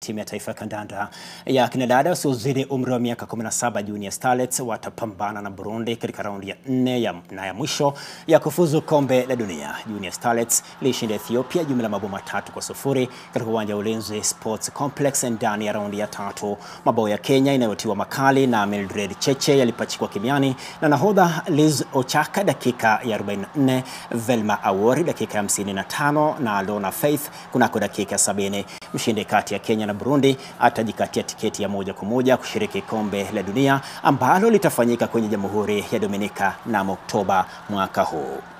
timu ya taifa ya kandanda ya kinadada wasiozidi umri wa miaka 17 Junior Starlets watapambana na Burundi katika raundi ya nne ya, na ya mwisho ya kufuzu kombe la dunia. Junior Starlets ilishinda Ethiopia jumla mabao matatu kwa sufuri katika uwanja wa Ulinzi Sports Complex ndani ya raundi ya tatu. Mabao ya Kenya inayotiwa makali na Mildred Cheche yalipachikwa kimiani na nahodha Liz Ochaka dakika ya 44, Velma Awori dakika ya 55 na Lona Faith kunako dakika ya 70. Mshindi kati ya Kenya na Burundi atajikatia tiketi ya moja kwa moja kushiriki kombe la dunia ambalo litafanyika kwenye Jamhuri ya Dominika mnamo Oktoba mwaka huu.